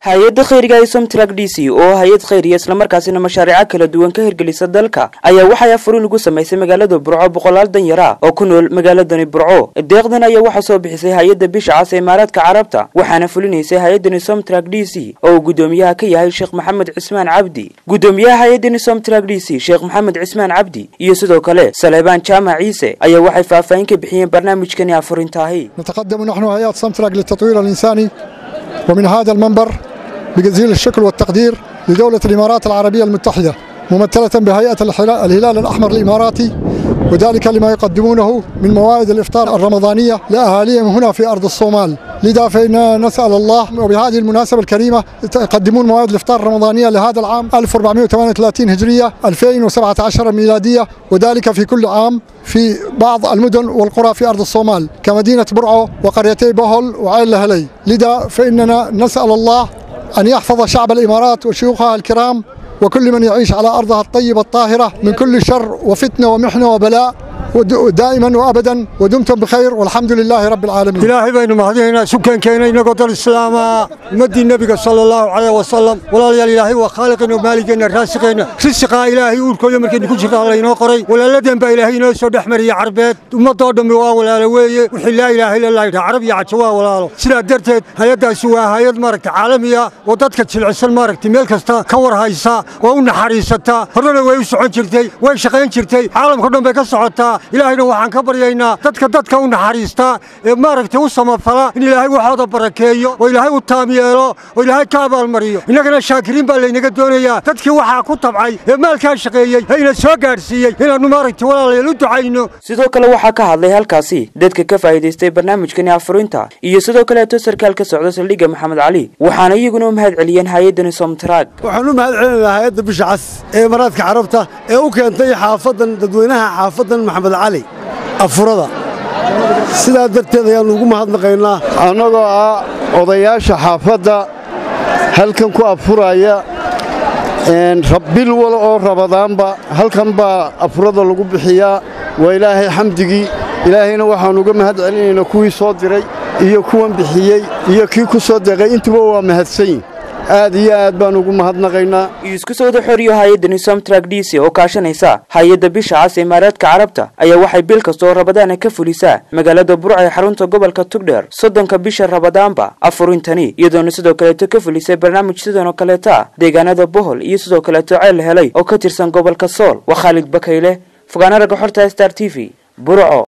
hay-adda khayriga ee somtrak d c oo hay-ad khayriya islamarkaasina mashaariico kala duwan ka hirgelisa dalka ayaa waxay afurin ugu samaysay magaalada burco boqolaal danyara oo ku nool magaaladani burco deeqdan ayaa waxaa soo bixisay hay-adda bisha cas ee imaaraadka carabta waxaana fulinaysay hay-addani somtrak d c oo uu guddoomiyaha ka yahay sheekh maxamed cismaan cabdi guddoomiyaha hay-addani somtrak d c sheekh maxamed cismaan cabdi iyo sidoo kale saleebaan jaamac ciise ayaa waxay faahfaahin ka bixiyeen barnaamijkani afurintaahi نتقدم نحن هيئة سمترك للتطوير الإنساني ومن هذا المنبر بجزيل الشكر والتقدير لدولة الإمارات العربية المتحدة ممثلة بهيئة الحلا- الهلال الأحمر الإماراتي وذلك لما يقدمونه من موائد الإفطار الرمضانية لأهاليهم هنا في أرض الصومال لذا فإننا نسأل الله وبهذه المناسبة الكريمة يقدمون موائد الإفطار الرمضانية لهذا العام 1438 هجرية 2017 ميلادية وذلك في كل عام في بعض المدن والقرى في أرض الصومال كمدينة برعو وقريتي بهل وعين لهلي لذا فإننا نسأل الله أن يحفظ شعب الإمارات وشيوخها الكرام وكل من يعيش على أرضها الطيبة الطاهرة من كل شر وفتنة ومحنة وبلاء ود- دائما وأبدا ودمتم بخير والحمد لله رب العالمين ilaahay baynu mahadinaynaa sukankeena inagoo dal islaama ummaddii nebiga sala allahu caleyh wasalam walaalayaal ilaahay waa khaaliqeena maaligeenna raasiqeenna risiqaa ilaahay uurkooda markaynu ku jirta laynoo qoray walaaladeen baa ilaahay inoo soo dhex mariyey carbeed ummadoo dhammi waa walaalo weeye wixii laa ilaaha illa allah yidhaha carab iyo cajo waa walaalo sidaa darteed hay-addaasi waa hay-ad maaragta caalamiya oo dadka jilicsan maaragta meel kasta ka war haysa oo u naxariisataa horena way u socon jirtay way shaqayn jirtay caalamkao dhan bay ka socotaa ilaahayna waxaan ka baryaynaa dadka dadka u naxariista ee maaragtay u samafala in ilaahay waxooda barakeeyo oo ilaahay u taam yeelo oo ilaahay ka abaalmariyo innagana shaakiriin baa laynaga doonayaa dadkii waxaa ku tabcay ee maalkaa shaqeeyey ee ina soo gaadhsiiyey inaannu maaragtay walaalayaal u ducayno sidoo kale waxaa ka hadlay halkaasi dadka ka faa'iidaystay barnaamijkani afurinta iyo sidoo kaleeto sarkaal ka socda saldhigga maxamed cali waxaana iyaguna u mahad celiyeen hay-addani somtrak waxaan u mahad celinaynaa hay-adda bisha cas ee imaaraadka carabta ee u keentay xaafaddan dadweynaha xaafaddan maxamed cali afurada sidaa darteed ayaannu ugu mahadnaqaynaa annagoo ah odayaasha xaafadda halkan ku afuraya een, rab- bil wal oo rabadaanba halkan baa afurada lagu bixiyaa waa ilaahay xamdigii ilaahayna waxaan uga mahad celinaynaa kuwii soo diray iyo kuwan bixiyey iyo kii ku soo deeqay intuba waa mahadsanyin aad iyo aad baan ugu mahadnaqaynaa iyo isku soo wada xoriyo hay-addani somtrak d c oo kaashanaysa hay-adda bisha cas ee imaaraadka carabta ayaa waxay bil kasta oo rabadaana ka fulisaa magaalada burca ee xarunta gobolka tugdheer soddonka bisha rabadaanba afurintani iyadoona sidoo kaleeto ka fulisay barnaamij sidan oo kaleeta ah deegaanada bohol iyo sidoo kaleeto ceel helay oo ka tirsan gobolka sool waa khaalid bakayle fogaana ragga xorta star t v burco